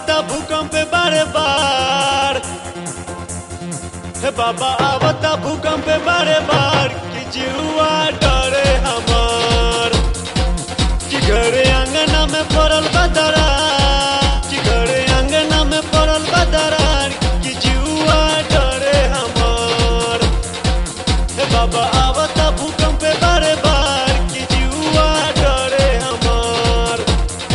आवता भूकंप बारे बार हे बाबा आवता भूकंप बारे बार कि जीवा डरे हमार कि घरे अंगना में पड़ल बदरा कि घरे अंगना में पड़ल बदरार कि जीवा डरे हमार हे बाबा आवता भूकंप बारे बार कि जीवा डरे हमार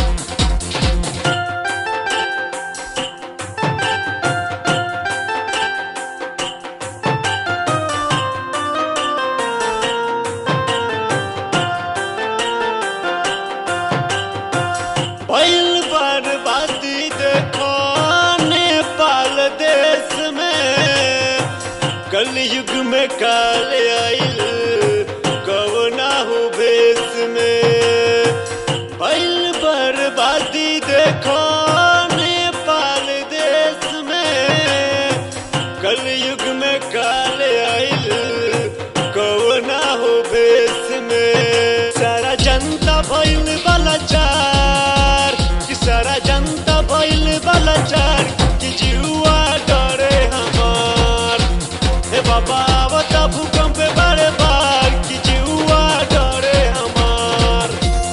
भइल बर्बादी देखो नेपाल देश में कलयुग में काल आइल कवना हो भेष में भइल बर्बादी देखो नेपाल देश में कलयुग में काल आइल कवना हो भेष में सारा जनता भइल बलाचार कि सारा जनता भइल बलाचार कि जीवा डरे हमार हे बाबा आवता भूकंप बारे बार कि जीवा डरे हमार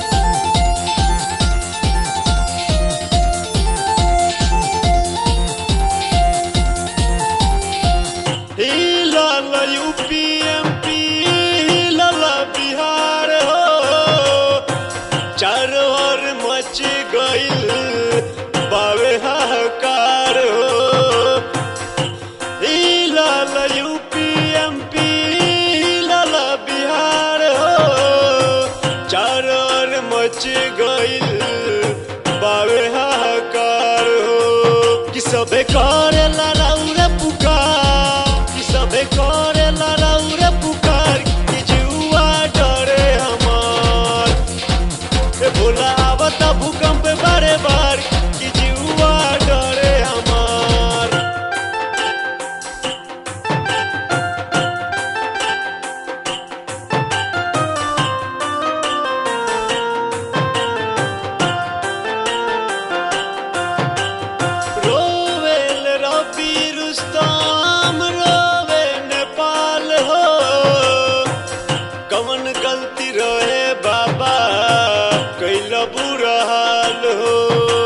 हिलल यूपी एमपी हिलल बिहार हो चारों ओर मच गइल बावे हाहाकार हो हिलल यूपी एमपी हिलल बिहार हो चारों ओर मच गइल बावे हाहाकार हो कि सबे करे लड़ाउरे पुकार कि सबे करे लड़ाउरे पुकार कि जुआ डरे हमार ए भोला आवता भूकंप बारे बार कि जुआ डरे हमार रोवेल रबी रुस्तम रोवे नेपाल हो कवन गलती रहे बाबा कैल बुरा हाल हो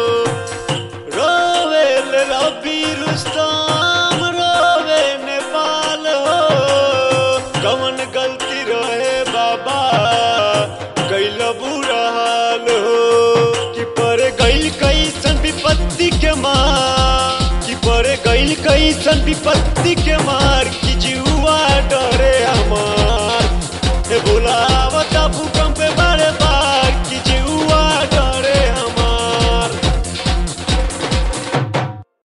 रोवेल रबी रुस्तम रोवे नेपाल हो कवन गलती रहे बाबा कैल बुरा हाल हो कि पर गइल कैसन विपत्ति के मार कि पर गइल कैसन विपत्ति के मार कि जुआ डरे हमार हे भोला